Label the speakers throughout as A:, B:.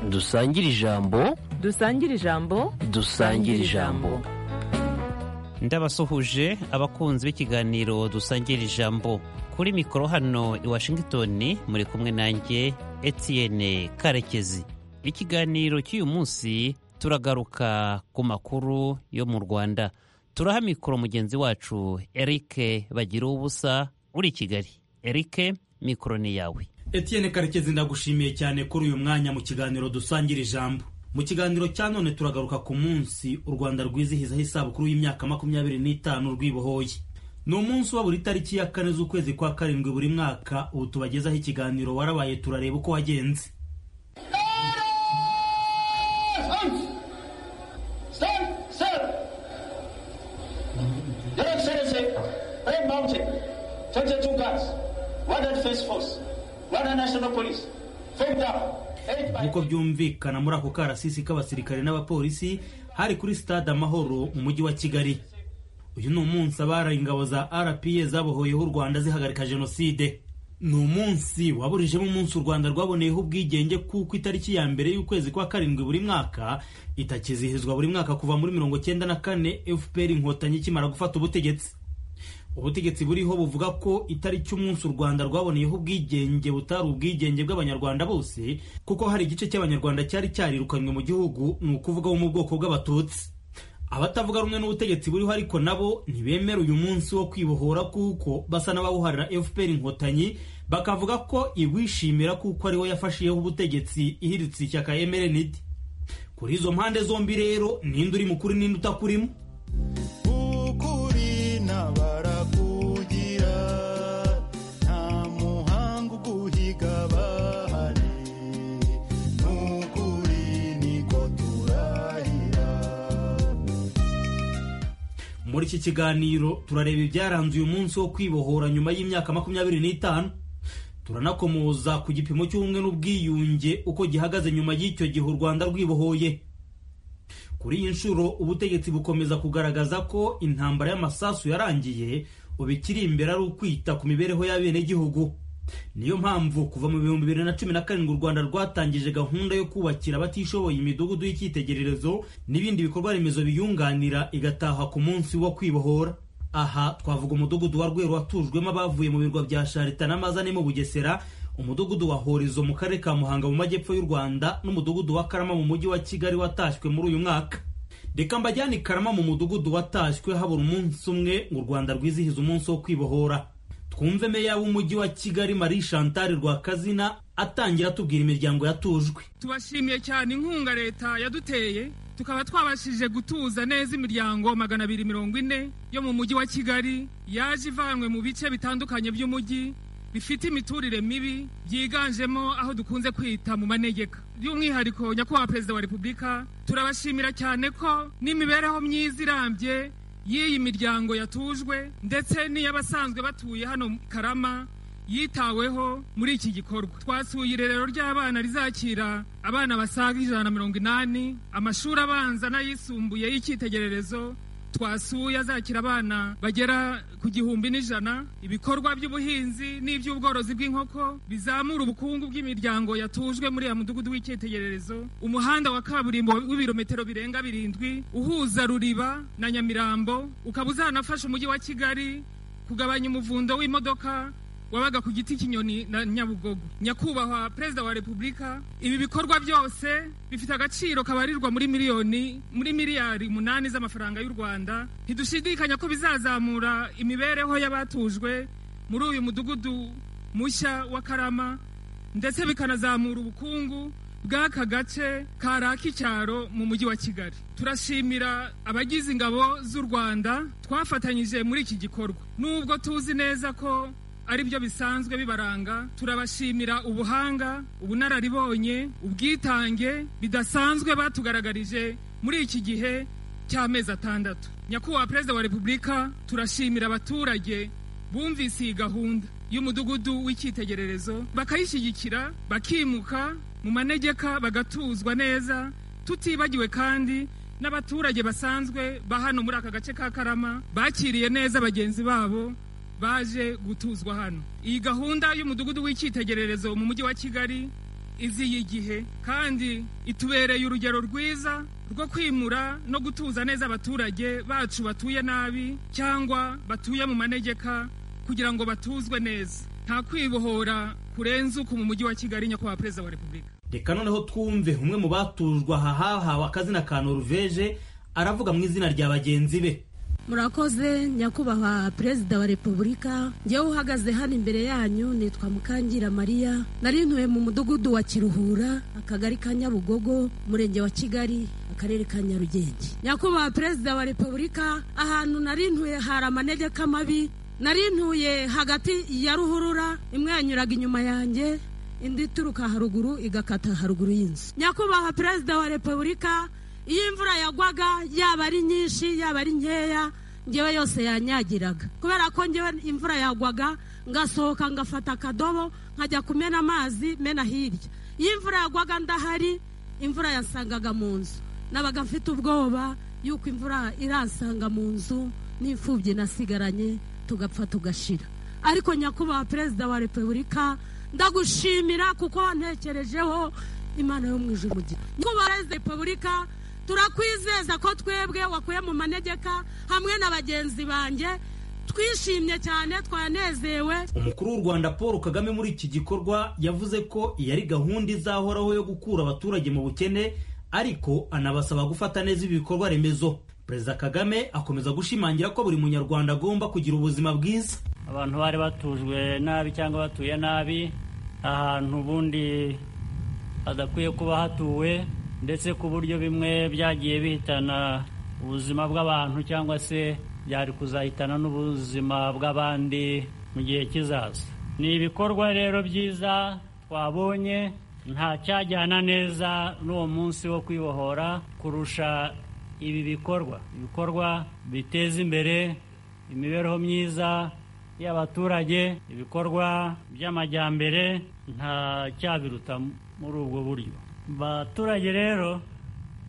A: dusangire ijambo
B: dusangire ijambo
A: dusangire ijambo
C: ndabasuhuje abakunzi b'ikiganiro dusangira ijambo kuri mikoro hano i washington muri kumwe nanjye etienne karekezi ikiganiro cy'uyu munsi turagaruka ku makuru yo mu rwanda turaha mikoro mugenzi wacu erike bagira ubusa uri i kigali erike mikoro ni yawe
D: etienne karekezi ndagushimiye cyane kuri uyu mwanya mu kiganiro dusangira ijambo mu kiganiro cya none turagaruka ku munsi u rwanda rwizihizaho isabukuru y'imyaka makumyabiri n'itanu rwibohoye ni umunsi uba buri tariki ya kane z'ukwezi kwa karindwi buri mwaka ubu tubagezaho ikiganiro warabaye turareba uko wagenze nk'uko byumvikana muri ako karasisi k'abasirikare n'abapolisi hari kuri sitade amahoro mu mujyi wa kigali uyu ni umunsi abari ingabo za rpa zabohoyeho u rwanda zihagarika jenoside ni umunsi waburijemo umunsi u rwanda rwaboneyeho ubwigenge kuko itariki ya mbere y'ukwezi kwa karindwi buri mwaka itakizihizwa buri mwaka kuva muri mirongo cyenda na kane fpr inkotanyi ikimara gufata ubutegetsi ubutegetsi buriho buvuga ko itariki umunsi u rwanda rwaboneyeho ubwigenge butari ubwigenge bw'abanyarwanda bose kuko hari igice cy'abanyarwanda cyari cyarirukanywe mu gihugu ni ukuvuga bo mu bwoko bw'abatutsi abatavuga rumwe n'ubutegetsi buriho ariko nabo ntibemera uyu munsi wo kwibohora kuko basa n'abawuharira fpr inkotanyi bakavuga ko iwishimira kuko ariwo yafashiyeho ubutegetsi ihiritse ishyaka mrnd kuri izo mpande zombi rero ninde uri mukuri ninde utakurimo muri iki kiganiro turareba ibyaranze uyu munsi wo kwibohora nyuma y'imyaka makumyabiri n'itanu turanakomoza ku gipimo cy'ubumwe n'ubwiyunge uko gihagaze nyuma y'icyo gihe u rwanda rwibohoye kuri iyi nshuro ubutegetsi bukomeza kugaragaza ko intambara y'amasasu yarangiye ubikiri imbere ari ukwita ku mibereho y'abenegihugu niyo mpamvu kuva mu bihumbi bibiri na cumi na karindwi u rwanda rwatangije gahunda yo kubakira abatishoboye imidugudu y'icyitegererezo n'ibindi bikorwa remezo biyunganira igataha ku munsi wo kwibohora aha twavuga umudugudu wa rweru watujwemo abavuye mu birwa bya sharita n'amazane mu bugesera umudugudu wa horizo mu karere ka muhanga mu majyepfo y'u rwanda n'umudugudu wa karama mu mujyi wa kigali watashywe muri uyu mwaka reka mbajyane karama mu mudugudu watashywe habura umunsi umwe ngo u rwanda rwizihiza umunsi wo kwibohora twumve meya w'umujyi wa kigali marie chantal rwakazina atangira atubwira imiryango yatujwe
E: tubashimiye cyane inkunga leta yaduteye tukaba twabashije gutuza neza imiryango magana abiri mirongo ine yo mu mujyi wa kigali yaje ivanwe mu bice bitandukanye by'umujyi bifite imiturire mibi byiganjemo aho dukunze kwita mu manegeka by'umwihariko nyakubahwa perezida wa repubulika turabashimira cyane ko n'imibereho myiza irambye y'iyi miryango yatujwe ndetse n'iy'abasanzwe batuye hano karama yitaweho muri iki gikorwa twasuye irerero ry'abana rizakira abana basaga ijana na mirongo inani amashuri abanza n'ayisumbuye y'icyitegererezo twasuye azakira abana bagera ku gihumbi n'ijana ibikorwa by'ubuhinzi n'iby'ubworozi bw'inkoko bizamura ubukungu bw'imiryango yatujwe muri ya mudugudu w'icyitegererezo umuhanda wa kaburimbo w'ibirometero birenga birindwi uhuza ruriba na nyamirambo ukaba uzanafasha umujyi wa kigali kugabanya umuvundo w'imodoka wabaga ku giti cy'inyoni na nyabugogo nyakubahwa perezida wa repubulika ibi bikorwa byose bifite agaciro kabarirwa muri miliyoni muri miliyari umunani z'amafaranga y'u rwanda ntidushidikanya ko bizazamura imibereho y'abatujwe muri uyu mudugudu mushya wa karama ndetse bikanazamura ubukungu bw'aka gace karaka icyaro mu mujyi wa kigali turashimira abagize ingabo z'u rwanda twafatanyije muri iki gikorwa nubwo tuzi neza ko ari byo bisanzwe bibaranga turabashimira ubuhanga ubunararibonye ubwitange bidasanzwe batugaragarije muri iki gihe cy'amezi atandatu nyakubahwa perezida wa repubulika turashimira abaturage bumvise iyi gahunda y'umudugudu w'icyitegererezo bakayishyigikira bakimuka mu manegeka bagatuzwa neza tutibagiwe kandi n'abaturage basanzwe ba hano muri aka gace ka karama bakiriye neza bagenzi babo baje gutuzwa hano iyi gahunda y'umudugudu w'icyitegererezo mu mujyi wa kigali iziye igihe kandi itubereye urugero rwiza rwo kwimura no gutuza neza abaturage bacu batuye nabi cyangwa batuye mu manegeka kugira ngo batuzwe neza nta kwibohora kurenze uko mu mujyi wa kigali nyakubahwa perezida wa repubulika
D: reka noneho twumve umwe mu batujwe aha hahawe akazina ka noruveje aravuga mu izina rya bagenzi be
B: murakoze nyakubahwa perezida wa repubulika ngewe uhagaze hano imbere yanyu nitwa mukangira mariya narintuye mu mudugudu wa kiruhura akagari ka nyabugogo umurenge wa kigali akarere ka nyarugenge nyakubahwa perezida wa repubulika ahantu narintuye hari amanegeka mabi narintuye hagati ya ruhurura imwe yanyuraga inyuma yanjye indi ituruka haruguru igakata haruguru y'inzu nyakubahwa perezida wa repubulika iyo imvura yagwaga yaba ari nyinshi yaba ari nkeya ngewe yose yanyagiraga kubera ko ngewe imvura yagwaga ngasohoka ngafata akadobo nkajya kumena amazi mena hirya iyo imvura yagwaga ndahari imvura yansangaga mu nzu nabaga mfite ubwoba yuko imvura iransanga mu nzu n'imfubyi nasigaranye tugapfa tugashira ariko nyakubahwa perezida wa repubulika ndagushimira kuko wantekerejeho imana yo mu ijuru nyakubahwa perezida wa repubulika turakwizeza ko twebwe wakuye mu manegeka hamwe na bagenzi banjye twishimye cyane twanezewe
D: umukuru w'u rwanda paul kagame muri iki gikorwa yavuze ko iyi ari gahunda izahoraho yo gukura abaturage mu bukene ariko anabasaba gufata neza ibikorwa remezo perezida kagame akomeza gushimangira ko buri munyarwanda agomba kugira ubuzima bwiza
F: abantu bari batujwe nabi cyangwa batuye nabi ahantu ubundi hadakwiye kuba hatuwe ndetse ku buryo bimwe byagiye bihitana ubuzima bw'abantu cyangwa se byari kuzahitana n'ubuzima bw'abandi mu gihe kizaza ni ibikorwa rero byiza twabonye nta cyajyana neza n'uwo munsi wo kwibohora kurusha ibi bikorwa ibikorwa biteza imbere imibereho myiza y'abaturage ibikorwa by'amajyambere nta cyabiruta muri ubwo buryo abaturage rero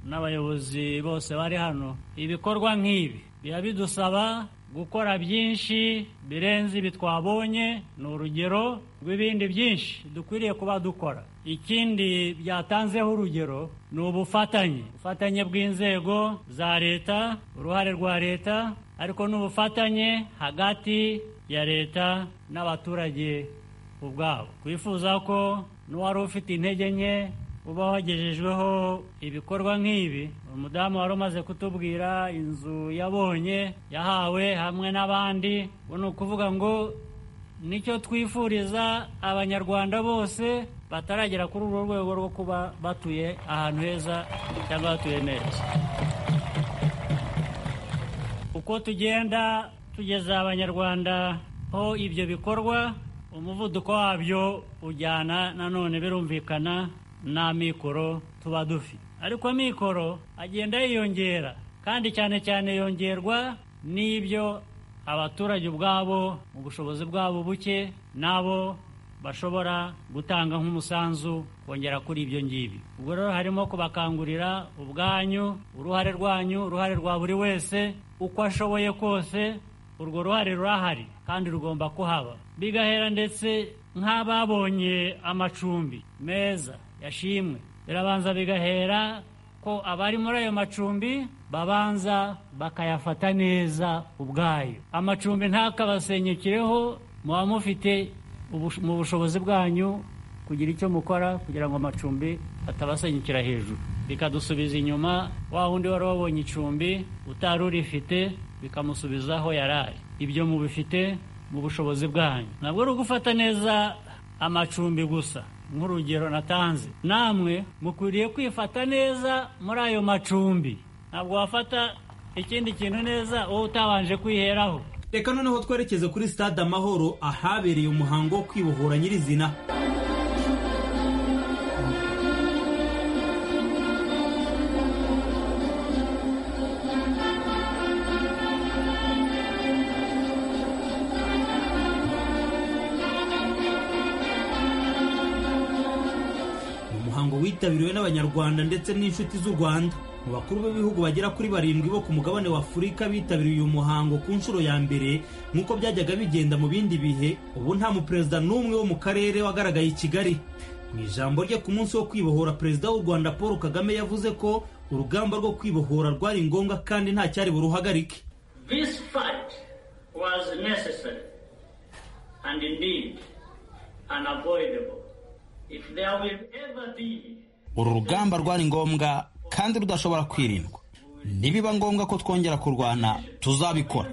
F: n'abayobozi bose bari hano ibikorwa nk'ibi biba bidusaba gukora byinshi birenze ibi twabonye ni urugero rw'ibindi byinshi dukwiriye kuba dukora ikindi byatanzeho urugero ni ubufatanye ubufatanye bw'inzego za leta uruhare rwa leta ariko n'ubufatanye hagati ya leta n'abaturage ubwabo twifuza ko n'uwari ufite intege nke uba wagejejweho ibikorwa nk'ibi umudamu wari umaze kutubwira inzu yabonye yahawe hamwe n'abandi ubu ni ukuvuga ngo nicyo twifuriza abanyarwanda bose bataragera kuri uru rwego rwo kuba batuye ahantu heza cyangwa batuye neza uko tugenda tugeza abanyarwanda ho ibyo bikorwa umuvuduko wabyo ujyana nanone birumvikana nta mikoro tuba dufite ariko amikoro agenda yiyongera kandi cyane cyane yongerwa n'ibyo abaturage ubwabo mu bushobozi bwabo buke nabo bashobora gutanga nk'umusanzu kongera kuri ibyo ngibyo ubwo rero harimo kubakangurira ubwanyu uruhare rwanyu uruhare rwa buri wese uko ashoboye kose urwo ruhare rurahari kandi rugomba kuhaba bigahera ndetse nk'ababonye amacumbi meza yashimwe birabanza bigahera ko abari muri ayo macumbi babanza bakayafata neza ubwayo amacumbi ntakabasenyekireho muba mufite mu bushobozi bwanyu kugira icyo mukora kugira ngo amacumbi atabasenyukira hejuru bikadusubiza inyuma wa wundi wari wabonye icumbi utari urifite bikamusubiza aho yari ari ibyo mubifite mu bushobozi bwanyu ntabwo ari ugufata neza amacumbi gusa nk'urugero natanze namwe mukwiriye kwifata neza muri ayo macumbi ntabwo wafata ikindi kintu neza wowe utabanje kwiheraho
D: reka noneho twerekeze kuri stade amahoro ahabereye umuhango wo kwibohora nyirizina witabiriwe n'abanyarwanda ndetse n'inshuti z'u rwanda mu bakuru b'ibihugu bagera kuri barindwi bo ku mugabane wa afurika bitabiriye uyu muhango ku nshuro ya mbere nk'uko byajyaga bigenda mu bindi bihe ubu nta muperezida n'umwe wo mu karere wagaragaye i kigali mu ijambo rye ku munsi wo kwibohora perezida w'u rwanda paul kagame yavuze ko urugamba rwo kwibohora rwari ngombwa kandi nta cyari buruhagarike
G: This fight was necessary and indeed unavoidable. If there will ever be
H: uru rugamba rwari ngombwa kandi rudashobora kwirindwa nibiba ngombwa ko twongera kurwana tuzabikora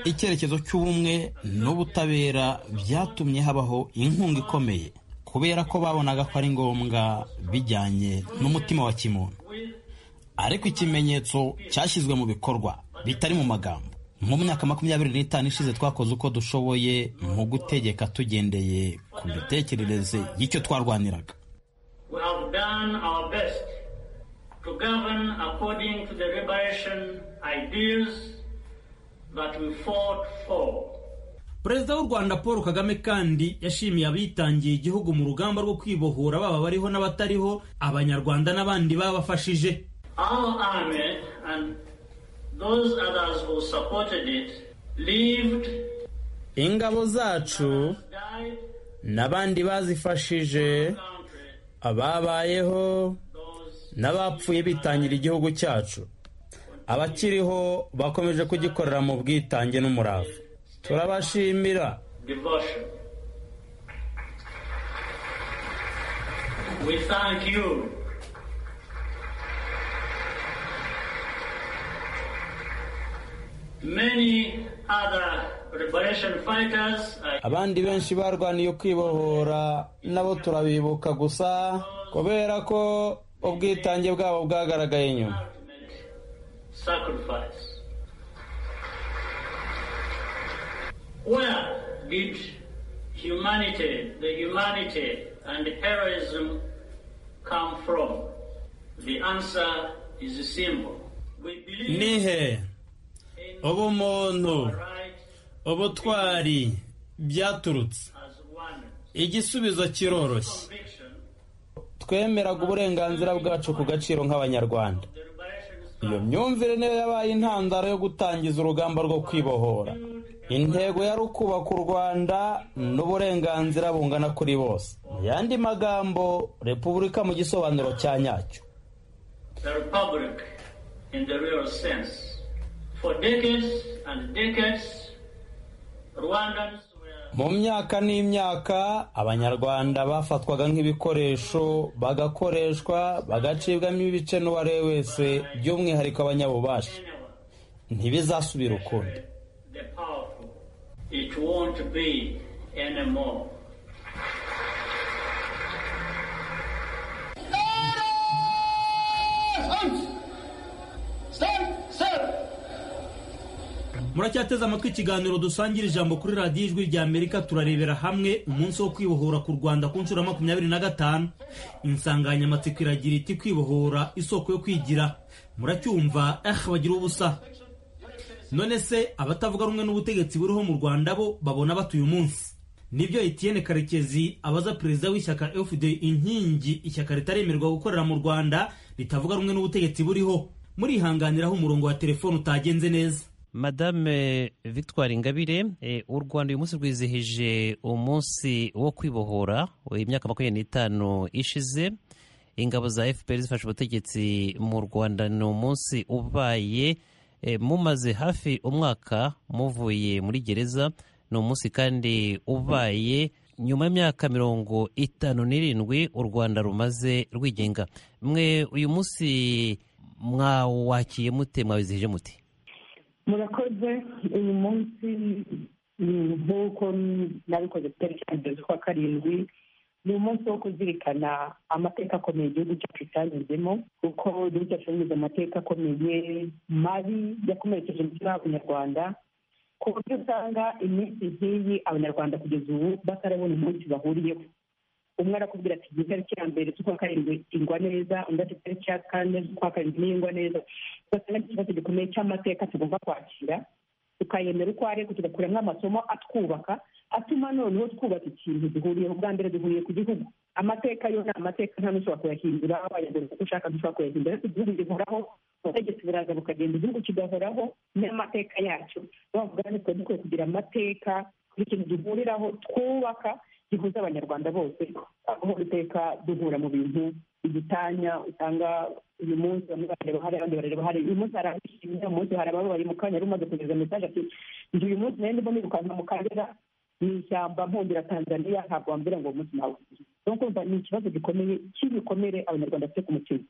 H: icyerekezo cy'ubumwe n'ubutabera byatumye habaho inkunga ikomeye kubera ko babonaga ko ari ngombwa bijyanye n'umutima wa kimuntu ariko ikimenyetso cyashyizwe mu bikorwa bitari mu magambo mu myaka makumyabiri n'itanu ishize twakoze uko dushoboye mu gutegeka tugendeye ku mitekerereze y'icyo twarwaniraga
G: we have done our best to govern according to the liberation ideals that we fought for.
D: perezida w'u rwanda paul kagame kandi yashimiye abitangiye igihugu mu rugamba rwo kwibohora baba bariho n'abatariho abanyarwanda n'abandi babafashije
G: Our army and those others who supported it lived,
H: ingabo zacu
G: died,
H: n'abandi bazifashije
G: country,
H: ababayeho
G: those
H: n'abapfuye bitangira igihugu cyacu abakiriho bakomeje kugikorera mu bwitange n'umurava turabashimira
G: devotion. We thank you. Many other liberation fighters are
H: abandi benshi barwaniye kwibohora nabo turabibuka gusa kubera ko ubwitange bwabo bwagaragaye nyuma
G: ultimate sacrifice. Where did humanity, the humanity and heroism come from? The answer is simple. We believe
H: nihe
G: in
H: ubumuntu
G: right
H: ubutwari byaturutse
G: as one
H: igisubizo kiroroshye
G: conviction.
H: twemeraga uburenganzira bwacu ku gaciro nk'abanyarwanda
G: The liberation is
H: iyo myumvire niyo yabaye intandaro yo gutangiza urugamba rwo kwibohora intego yari ukubaka u rwanda n'uburenganzira bungana kuri bose mu yandi magambo repubulika mu gisobanuro cya nyacyo
G: the republic in the real sense. For decades and decades, Rwandans were
H: mu myaka n'imyaka abanyarwanda bafatwaga nk'ibikoresho bagakoreshwa bagacibwamo ibice n'uwariwe wese by'umwihariko abanyabubasha
G: anyone,
H: ntibizasubira ukundi
G: the powerful. It won't be anymore.
D: muracyateze amatwi ikiganiro dusangira ijambo kuri radiyo ijwi rya amerika turarebera hamwe umunsi wo kwibohora ku rwanda ku nshuro ya makumyabiri na gatanu insanganyamatsiko iragira iti kwibohora isoko yo kwigira muracyumva eh bagira ubusa none se abatavuga rumwe n'ubutegetsi buriho mu rwanda bo babona batuye umunsi nibyo etienne karekezi abaza perezida w'ishyaka fd inkingi ishyaka ritaremerwa gukorera mu rwanda ritavuga rumwe n'ubutegetsi buriho murihanganiraho umurongo wa telefone utagenze neza
C: madame victoire ingabire eh, u rwanda uyu munsi rwizihije umunsi wo kwibohora eh, imyaka makumyabiri n'itanu ishize ingabo za fpr zifashe ubutegetsi mu rwanda ni umunsi ubaye eh, mumaze hafi umwaka muvuye muri gereza ni umunsi kandi ubaye nyuma y'imyaka mirongo itanu n'irindwi u rwanda rumaze rwigenga mwe uyu munsi mwawakiye mute mwawizihije muti
I: murakoze uyu munsi mm, nk'uko nabikoze ku itariki ya mbere z'ukwa karindwi ni umunsi wo kuzirikana amateka akomeye igihugu cyacu cyanyuzemo kuko igihugu cyacu cyanyuze mu mateka akomeye mabi yakomerekeje umutima w'abanyarwanda ku buryo usanga iminsi nk'iyi abanyarwanda kugeza ubu batarabona umunsi bahuriyeho umwe arakubwira ati igihe itariki ya mbere z'ukwa karindwi ingwa neza undi ati itariki ya kane z'ukwa karindwi n'ingwa neza ugasanga ari ikibazo gikomeye cy'amateka tugomba kwakira tukayemera uko ari ariko tugakuramo amasomo atwubaka atuma noneho twubaka ikintu duhuriyeho bwa mbere duhuriye ku gihugu amateka yo ni amateka nta n'ushobora kuyahindura wayagura uko ushaka ntushobora kuyahindura ariko igihugu gihoraho ubutegetsi buraza bukagenda igihugu kigahoraho n'amateka yacyo bavuga ngo twari dukwiye kugira amateka kugira ikintu duhuriraho twubaka gihuza abanyarwanda bose aho iteka duhura mu bintu igitanya usanga uyu munsi bamwe barareba hariya abandi barareba hariya uyu munsi hari abishimye uyu munsi hari abababaye mu kanya yari umaze kugeza mesaje ati njye uyu munsi nayo ndimo nirukanka mu karera mu ishyamba mpondera tanzania ntabwo wambwira ngo uwo munsi nawe rero kumva ni ikibazo gikomeye cy'ibikomere abanyarwanda bafite ku mutima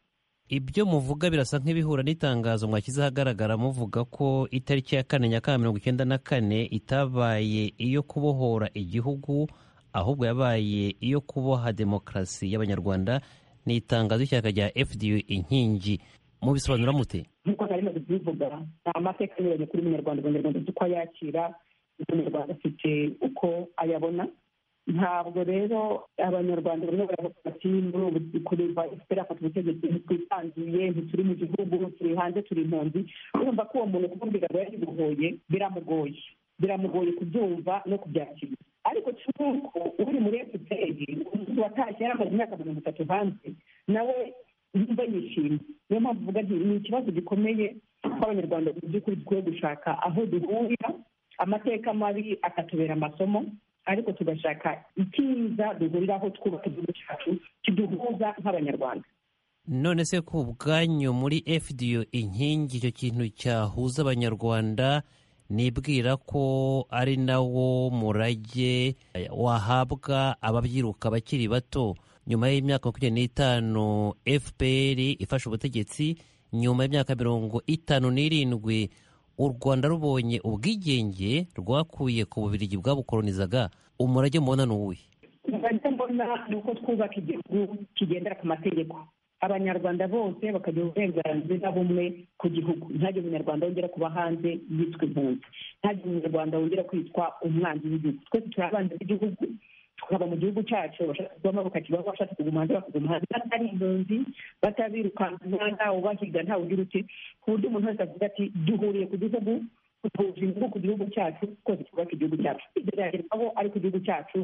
C: ibyo muvuga birasa nk'ibihura n'itangazo mwakize ahagaragara muvuga ko itariki ya kane nyakanga mirongo icyenda na kane itabaye iyo kubohora igihugu ahubwo yabaye iyo kuboha demokarasi y'abanyarwanda ni itangazo ry'ishyaka rya fdu inkingi mubisobanura mute
I: nk'uko nari maze kubivuga ni amateka anyuranye kuri munyarwanda abanyarwanda afite uko ayakira umunyarwanda afite uko ayabona ntabwo rero abanyarwanda bamwe baravuga ati muri ubu kureba efuperi afata ubutegetsi ntitwitangiye ntituri mu gihugu turi hanze turi impunzi urumva ko uwo muntu kumubwira ngo yabimugoye biramugoye biramugoye kubyumva no kubyakira ariko cy'uko uri muri efuperi umuntu watashye yari amaze imyaka mirongo itatu hanze nawe yumva yishimye niyo mpamvu uvuga nti ni ikibazo gikomeye ko abanyarwanda mu by'ukuri dukwiye gushaka aho duhurira amateka mabi akatubera amasomo ariko tugashaka icyiza duhuriraho twubaka igihugu cyacu kiduhuza nk'abanyarwanda
C: none se ku bwanyu muri fdu inkingi icyo kintu cyahuza abanyarwanda nibwira ko ari nawo murage wahabwa ababyiruka bakiri bato nyuma y'imyaka makumyabiri n'itanu fpr ifashe ubutegetsi nyuma y'imyaka mirongo itanu n'irindwi u rwanda rubonye ubwigenge rwakuye ku bubirigi bwabukoronizaga umurage mubona ni uwuhe
I: umurage mbona ni uko twubaka igihugu kigendera ku mategeko abanyarwanda bose bakagira uburenganzira bumwe ku gihugu ntihagire umunyarwanda wongera kuba hanze yitwa impunzi ntihagire umunyarwanda wongera kwitwa umwanzi w'igihugu twese turi abanzi b'igihugu tukaba mu gihugu cyacu abashaka kuvamo bakakibaho abashaka kuguma hanze bakaguma hanze batari impunzi batabirukanka ntawe ubahiga ntawe ugira uti ku buryo umuntu wese avuga ati duhuriye ku gihugu duhuje inyungu ku gihugu cyacu twese twubake igihugu cyacu ibyo ariko igihugu cyacu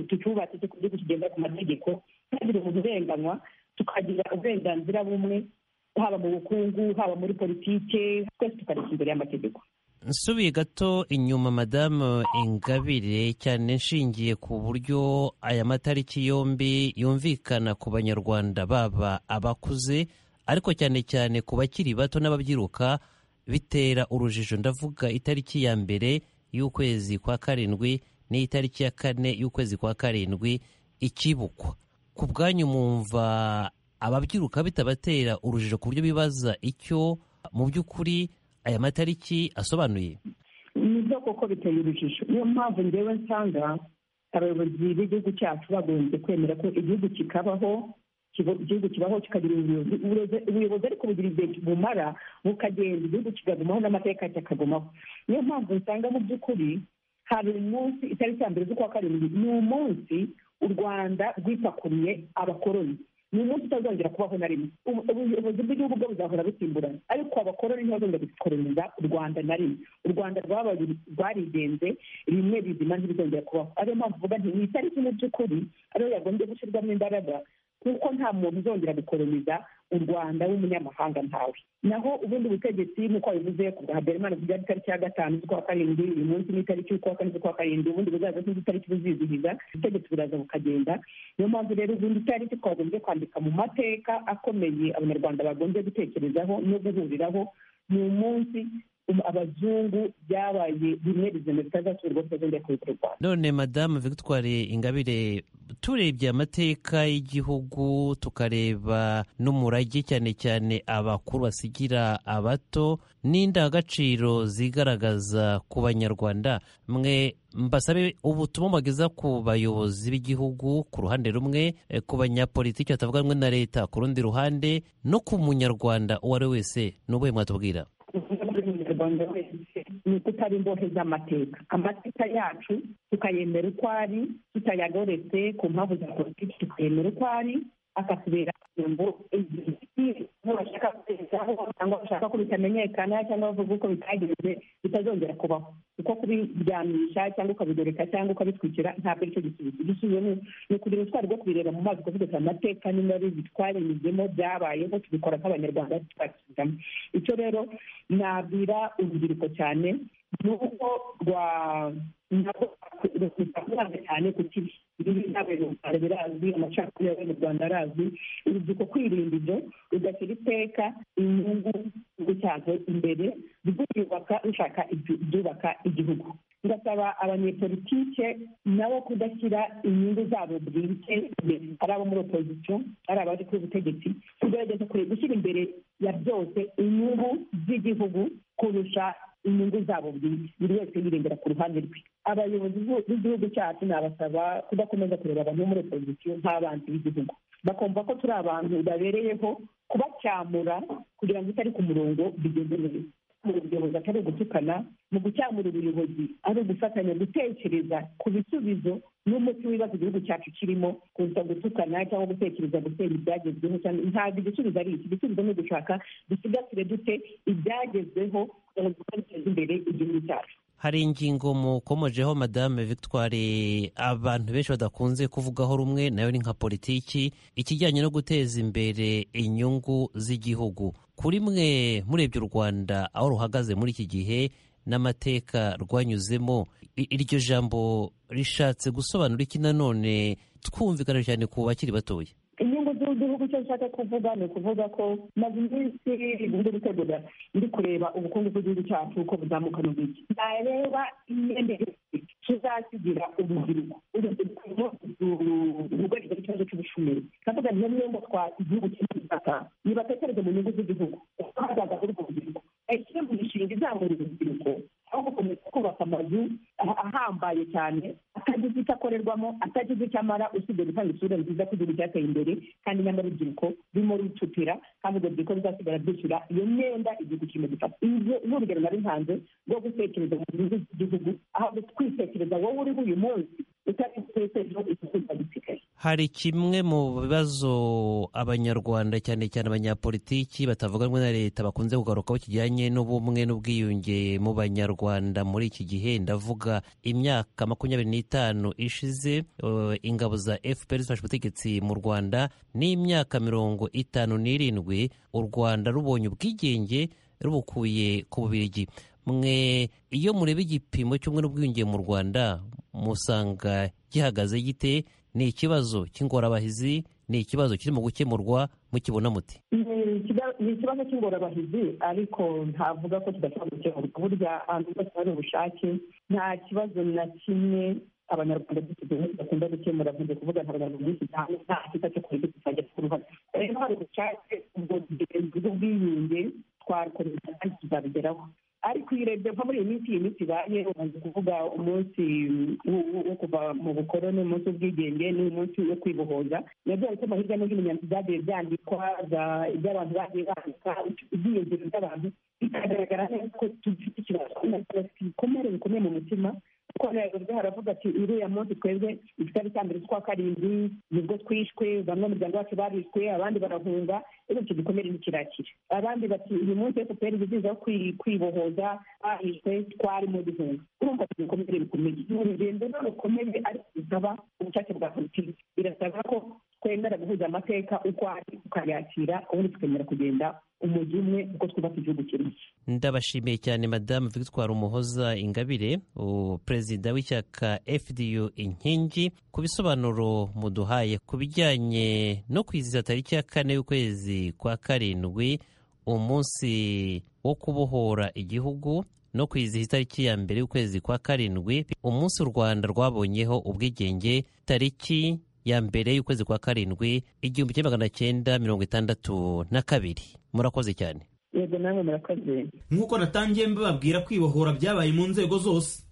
I: tucyubatse ku gihugu kigendera ku mategeko ntihagire umuntu urenganywa tukagira uburenganzira bumwe haba mu bukungu haba muri politike twese tukareka imbere y'amategeko
C: nsubiye gato inyuma madamu ingabire cyane nshingiye ku buryo aya matariki yombi yumvikana ku banyarwanda baba abakuze ariko cyane cyane ku bakiri bato n'ababyiruka bitera urujijo ndavuga itariki ya mbere y'ukwezi kwa karindwi n'itariki ya kane y'ukwezi kwa karindwi ikibukwa ku bwanyu mwumva ababyiruka bitabatera urujijo ku buryo bibaza icyo mu by'ukuri aya matariki asobanuye
I: ni byo koko biteye urujijo niyo mpamvu ngewe nsanga abayobozi b'igihugu cyacu bagombye kwemera ko igihugu kikabaho igihugu kibaho kikagira ubuyobozi ubuyobozi ariko bugira igihe bumara bukagenda igihugu kikagumaho n'amateka kikagumaho niyo mpamvu usanga mu by'ukuri hari umunsi itariki ya mbere z'ukwa karindwi ni umunsi u rwanda rwipakuriye abakoroni ni umunsi utazongera kubaho na rimwe ubuyobozi bw'igihugu bwo buzahora busimburana ariko abakoroni ntibazongera gukoroniza u rwanda na rimwe u rwanda rwabaye rwarigenze bimwe bizima ntibizongera kubaho ariyo mpamvu uvuga nti ni itariki mu by'ukuri ariyo yagombye gushyirwamo imbaraga kuko nta muntu uzongera gukoroniza u rwanda w'umunyamahanga ntawe naho ubundi butegetsi nk'uko wabivuze ku bwa habyarimana kugira itariki ya gatanu z'ukwa karindwi uyu munsi ni itariki y'ukwa kane z'ukwa karindwi ubundi buzaza itariki buzizihiza ubutegetsi buraza bukagenda niyo mpamvu rero ubundi itariki twagombye kwandika mu mateka akomeye abanyarwanda bagombye gutekerezaho no guhuriraho ni umunsi abazungu byabaye bimwe bizima bitazasurwa bitazongera kubikora u rwanda
C: none madamu victoire ingabire turebye amateka y'igihugu tukareba n'umurage cyane cyane abakuru basigira abato n'indangagaciro zigaragaza ku banyarwanda mwe mbasabe ubutumwa bageza ku bayobozi b'igihugu ku ruhande rumwe eh, ku banyapolitiki batavuga rumwe na leta ku rundi ruhande no ku munyarwanda uwo ari we wese ni ubuhe mwatubwira
I: umunyarwanda wese ni ukutaba imbohe z'amateka amateka yacu tukayemera uko ari tutayagoretse ku mpamvu za politiki tukayemera uko ari akatubera ngo bashaka kugezaho cyangwa bashaka ko bitamenyekana cyangwa bavuga uko bitagenze bitazongera kubaho kuko kubiryamisha cyangwa ukabigoreka cyangwa ukabitwikira ntabwo aricyo gisubizo igisubizo ni ukugira ubutwari bwo kubireba mu mazi ukavuga ati amateka ni mabi bitwarenyuzemo byabayeho tubikora nk'abanyarwanda tubasubizamo icyo rero nabwira urubyiruko cyane ni uko rwa ntabwo rwakuranga cyane ku kibi ibibi n'abantu mu rwanda birazwi amacakubiri y'abari mu rwanda arazwi urubyiruko kwirinda ibyo rugashyira iteka inyungu igihugu cyazo imbere rwiyubaka rushaka ibyubaka igihugu ngasaba abanyepolitike nabo kudashyira inyungu zabo bwite imbere ari abo muri opozisiyo ari abaje ku butegetsi kugerageza gushyira imbere ya byose inyungu z'igihugu kurusha inyungu zabo bwite buri wese yirengera ku ruhande rwe abayobozi b'igihugu cyacu nabasaba kudakomeza kureba abantu bo muri opozisiyo nk'abanzi b'igihugu bakumva ko turi abantu babereyeho kubacyamura kugira ngo utari ku murongo bigende neza mu buyobozi atari ugutukana mu gucyamura ubuyobozi ari ugufatanya gutekereza ku bisubizo n'umuti w'ibibazo igihugu cyacu kirimo kuza gutukana cyangwa gutekereza gusenya ibyagezweho cyangwa ntabwo igisubizo ari iki igisubizo ni ugushaka dusigasire dute ibyagezweho kugira ngo duteze imbere igihugu cyacu
C: hari ingingo mukomojeho madame victoire abantu benshi badakunze kuvugaho rumwe nayo ni nka politiki ikijyanye no guteza imbere inyungu z'igihugu kuri mwe murebye u rwanda aho ruhagaze muri iki gihe n'amateka rwanyuzemo iryo jambo rishatse gusobanura iki nanone twumvikana cyane ku bakiri batoya
I: inyungu z'igihugu cyo nshaka kuvuga ni ukuvuga ko maze iminsi ndi gutegura ndi kureba ubukungu bw'igihugu cyacu uko buzamuka mu gihe ntareba imyenda tuzasigira urubyiruko urubyiruko rwugarije ikibazo cy'ubushomeri ndavuga niyo myenda twa igihugu cy'ubutaka nibatekereze mu nyungu z'igihugu kuko hazaza kuri ubwo rubyiruko ayishyire mu mishinga izamura urubyiruko aho gukomeza kubaka amazu ahambaye cyane atagize icyo akorerwamo atagize icyo amara usibye gutanga isura nziza ko igihugu cyateye imbere kandi nyamara urubyiruko rurimo rucupira kandi urwo rubyiruko ruzasigara rwishyura iyo myenda igihugu kirimo gifata n'urugero nari ntanze rwo gutekereza mu nyungu z'igihugu aho twitekereza wowe uriho uyu munsi utari gutekereza igihugu cyagisigaye
C: hari kimwe mu bibazo abanyarwanda cyane cyane abanyapolitiki batavuga rumwe na leta bakunze kugarukaho kijyanye n'ubumwe n'ubwiyunge mu banyarwanda muri iki gihe ndavuga imyaka makumyabiri n'itanu ishize uh, ingabo za fpr zifashe ubutegetsi mu rwanda n'imyaka mirongo itanu n'irindwi u rwanda rubonye ubwigenge rubukuye ku bubirigi mwe iyo mureba igipimo cy'ubumwe n'ubwiyunge mu rwanda musanga gihagaze gite ni ikibazo cy'ingorabahizi ni ikibazo kirimo gukemurwa mukibona muti
I: ni ikibazo cy'ingorabahizi ariko ntavuga ko kidashobora gukemurwa burya ahantu hose hari ubushake nta kibazo na kimwe abanyarwanda b'iki gihe bakunda gukemura mvuze kuvuga nta banyarwanda b'iki gihe nta kita cyo kureka kizajya ku ruhare rero hari ubushake ubwo bw'ubwiyunge twarukorera kandi tuzabigeraho ariko iyo urebye nko muri iyi minsi iyi minsi ibaye umaze kuvuga umunsi wo kuva mu bukoroni umunsi w'ubwigenge n'umunsi wo kwibohoza nabyo bituma hirya no hino inyandiko zagiye byandikwa iby'abantu bagiye bandika ibyiyongero by'abantu bikagaragara neza ko dufite ikibazo ibikomere bikomeye mu mutima kuko nayaguzwe haravuga ati uriya munsi twebwe igitari cya mbere twa karindwi nibwo twishwe bamwe mu muryango wacu barishwe abandi barahunga rero icyo gikomere ntikirakira abandi bati uyu munsi efuperi iziza wo kwibohoza bahishwe twari mu bihunga urumva ko ibikomere bikomeye ni urugendo rukomeye ariko bisaba ubushake bwa politiki birasaba ko twemera guhuza amateka uko ari tukayakira ubundi tukemera kugenda umujyi umwe uko twubaka igihugu kimwe
C: ndabashimiye cyane madamu victoire umuhoza ingabire perezida w'ishyaka fdu inkingi ku bisobanuro muduhaye ku bijyanye no kwizihiza tariki ya kane y'ukwezi kwa karindwi umunsi wo kubohora igihugu no kwizihiza itariki ya mbere y'ukwezi kwa karindwi umunsi u rwanda rwabonyeho ubwigenge tariki ya mbere y'ukwezi kwa karindwi igihumbi kimwe magana cyenda mirongo itandatu na kabiri murakoze cyane
I: yego nawe murakoze
D: nk'uko natangiye mbababwira kwibohora byabaye mu nzego zose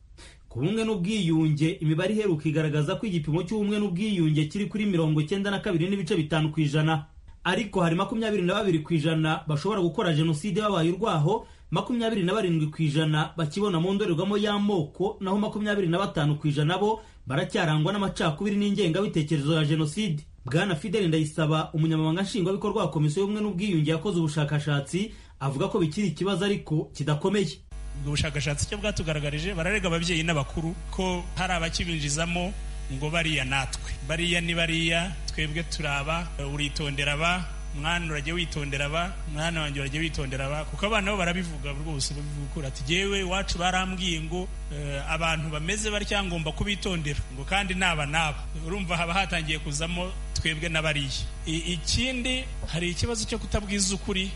D: ku bumwe n'ubwiyunge imibare iheruka igaragaza ko igipimo cy'ubumwe n'ubwiyunge kiri kuri mirongo icyenda na kabiri n'ibice bitanu ku ijana ariko hari makumyabiri na babiri ku ijana bashobora gukora jenoside babaye urwaho makumyabiri na barindwi ku ijana bakibona mu ndorerwamo y'amoko naho makumyabiri na batanu ku ijana bo baracyarangwa n'amacakubiri n'ingengabitekerezo ya jenoside bwana fideli ndayisaba umunyamabanga nshingwabikorwa wa komisiyo y'ubumwe n'ubwiyunge yakoze ubushakashatsi avuga ko bikiri ikibazo ariko kidakomeye
J: ubwo bushakashatsi cyo bwatugaragarije bararega ababyeyi n'abakuru ko hari abakibinjizamo ngo bariya natwe bariya ni bariya twebwe turaba uritondera aba mwana urajya witondera aba mwana wanjye urajya witondera aba kuko abana bo barabivuga rwose babivuga ukuri ati yewe iwacu barambwiye ngo eh, abantu bameze batya ngomba kubitondera ngo kandi naba naba urumva haba hatangiye kuzamo twebwe n'abariya I- ikindi hari ikibazo cyo kutabwiza ukuri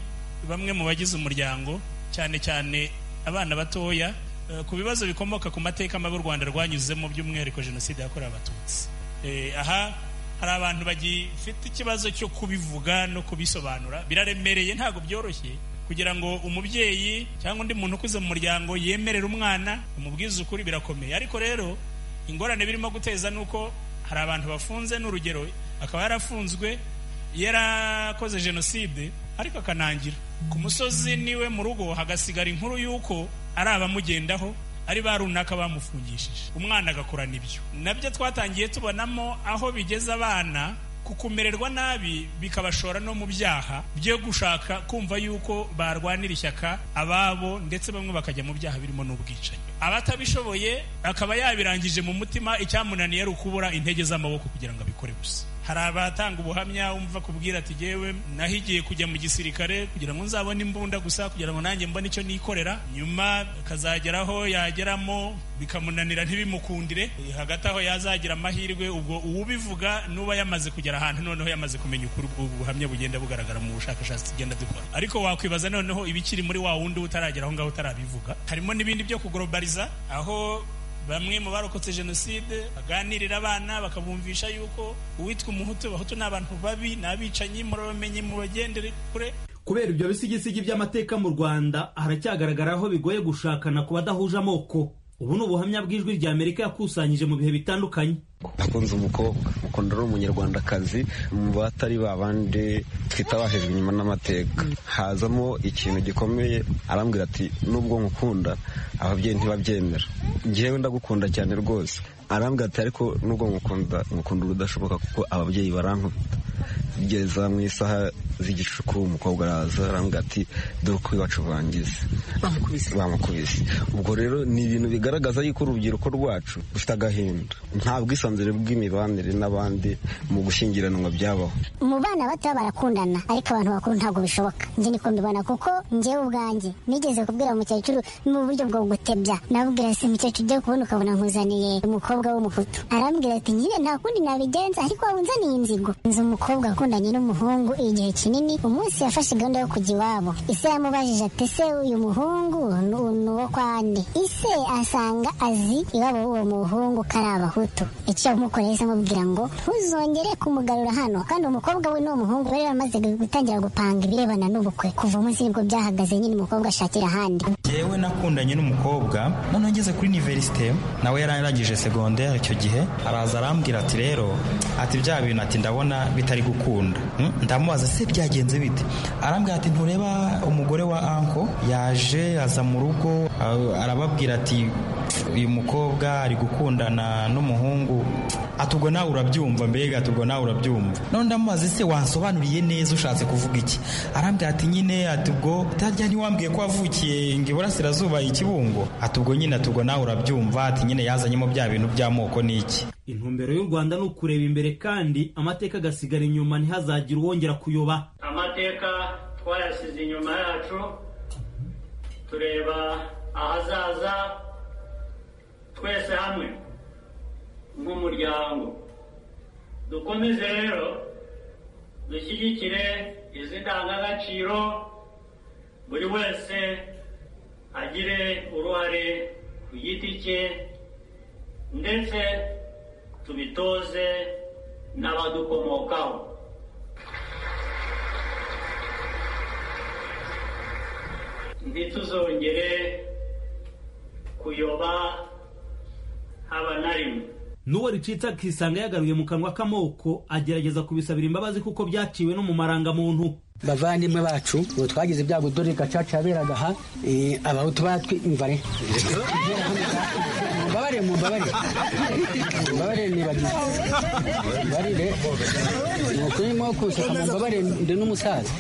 J: bamwe mu bagize umuryango cyane cyane abana batoya eh, ku bibazo bikomoka ku mateka mabi u rwanda rwanyuzemo by'umwihariko jenoside yakorewe abatutsi Eh, aha hari abantu bagifite ikibazo cyo kubivuga no kubisobanura biraremereye ntabwo byoroshye kugira ngo umubyeyi cyangwa undi muntu ukuze mu muryango yemerere umwana umubwize ukuri birakomeye ariko rero ingorane birimo guteza ni uko hari abantu bafunze n'urugero akaba yarafunzwe yarakoze jenoside ariko akanangira ku musozi niwe mu rugo hagasigara inkuru y'uko ari abamugendaho ari ba runaka bamufungishije umwana agakurana ibyo nabyo twatangiye tubonamo aho bigeza abana ku kumererwa nabi bikabashora no mu byaha byo gushaka kumva yuko barwanira ishyaka ababo ndetse bamwe bakajya mu byaha birimo n'ubwicanyi abatabishoboye akaba yabirangije mu mutima icyamunaniye ari ukubura intege z'amaboko kugira ngo abikore gusa hari abatanga ubuhamya wumva kubwira ati yewe nahigiye kujya mu gisirikare kugira ngo nzabone imbunda gusa kugira ngo nanjye mbone icyo nikorera nyuma akazageraho yageramo bikamunanira ntibimukundire hagati aho yazagira amahirwe ubwo uwubivuga n'uba yamaze kugera ahantu noneho yamaze kumenya ukuri ubwo buhamya bugenda bugaragara mu bushakashatsi tugenda dukora ariko wakwibaza noneho ibikiri muri wa wundi utaragera aho ngaho utarabivuga harimo n'ibindi byo kuglobaliza aho bamwe mu barokotse jenoside baganirira abana bakabumvisha yuko uwitwa umuhutu abahutu ni abantu babi ni abicanyi murabamenye mubagendere kure
D: kubera ibyo bisigisigi by'amateka mu rwanda haracyagaragara aho bigoye gushakana ku badahuje amoko ubu ni ubuhamya bw'ijwi rya amerika yakusanyije mu bihe bitandukanye
K: nakunze umukobwa ukunda ari umunyarwandakazi mu batari ba bandi twita abahejwe inyuma n'amateka hazamo ikintu gikomeye arambwira ati nubwo nkukunda ababyeyi ntibabyemera njyewe ndagukunda cyane rwose arambwira ati ariko nubwo nkukunda nkukunda urudashoboka kuko ababyeyi barankunda bigeza mu isaha z'igicuku umukobwa araza arambwira ati dore uko iwacu bangize bamukubise ubwo rero ni ibintu bigaragaza yuko urubyiruko rwacu rufite agahinda nta bwisanzure bw'imibanire n'abandi mu gushyingiranwa byabaho
L: mu bana bato barakundana ariko abantu bakuru ntabwo bishoboka njye niko mbibona kuko njyewe ubwanjye nigeze kubwira umukecuru mu buryo bwo gutebya nabwira si umukecuru ujya kubona ukabona nkuzaniye umukobwa w'umuhutu arambwira ati nyine nta kundi nabigenza ariko wabunzaniye inzigo nzi umukobwa wakundanye n'umuhungu igihe kinini umunsi yafashe gahunda yo kujya iwabo ise yamubajije ati se uyu muhungu ni ni uwo kwa nde ise asanga azi iwabo w'uwo muhungu ko ari abahutu icyo yamukoreye se amubwira ngo ntuzongere kumugarura hano kandi umukobwa we n'uwo muhungu bari baramaze gutangira gupanga ibirebana n'ubukwe kuva umunsi nibwo byahagaze nyine umukobwa ashakira ahandi
M: yewe nakundanye n'umukobwa noneho ngeze kuri iniverisite nawe yarangije segonderi icyo gihe araza arambwira ati rero ati bya bintu ati ndabona bitari gukunda Hmm? ndamubaza se byagenze bite arambwira ati ntureba umugore wa anko yaje aza mu rugo a- arababwira ati uyu mukobwa ari gukundana n'umuhungu ati ubwo nawe urabyumva mbega ati ubwo nawe urabyumva none ndamubaza se wansobanuriye neza ushatse kuvuga iki arambwira ati nyine ati ubwo tajya ntiwambwiye ko wavukiye ngo iburasirazuba i kibungo ati ubwo nyine ati ubwo nawe urabyumva ati nyine yazanyemo bya bintu by'amoko n'iki
D: intumbero y'u rwanda ni ukureba imbere kandi amateka agasigara inyuma ntihazagire uwongera kuyoba
G: amateka twayasize inyuma yacu tureba ahazaza twese hamwe nk'umuryango dukomeze rero dushyigikire izi ndangagaciro buri wese agire uruhare ku giti cye ndetse tubitoze n'abadukomokaho ntituzongere kuyoba haba na rimwe
D: n'uwo ricitse akisanga yagaruye mu kanwa k'amoko agerageza kubisabira imbabazi kuko byaciwe no mu marangamuntu
N: bavandimwe bacu ubu twagize ibyago dore gacaca yaberaga aha eh, abahutu batwimvare mumbabare mumbabare mumbabare nibagiwe mumbabarire ni ukuri mwo kunseka mumbabare ndi n'umusaza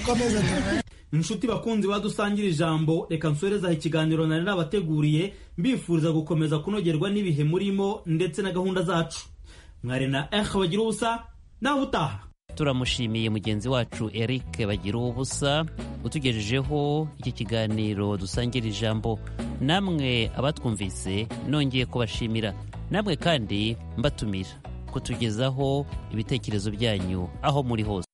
D: inshuti bakunzi badusangira ijambo reka nsorezaho ikiganiro nari nabateguriye mbifuriza gukomeza kunogerwa n'ibihe murimo ndetse na gahunda zacu mwari na ehe bagira ubusa nawe utaha
C: turamushimiye mugenzi wacu eric bagira ubusa utugejejeho iki kiganiro dusangira ijambo namwe abatwumvise nongeye kubashimira namwe kandi mbatumira kutugezaho ibitekerezo byanyu aho muri hose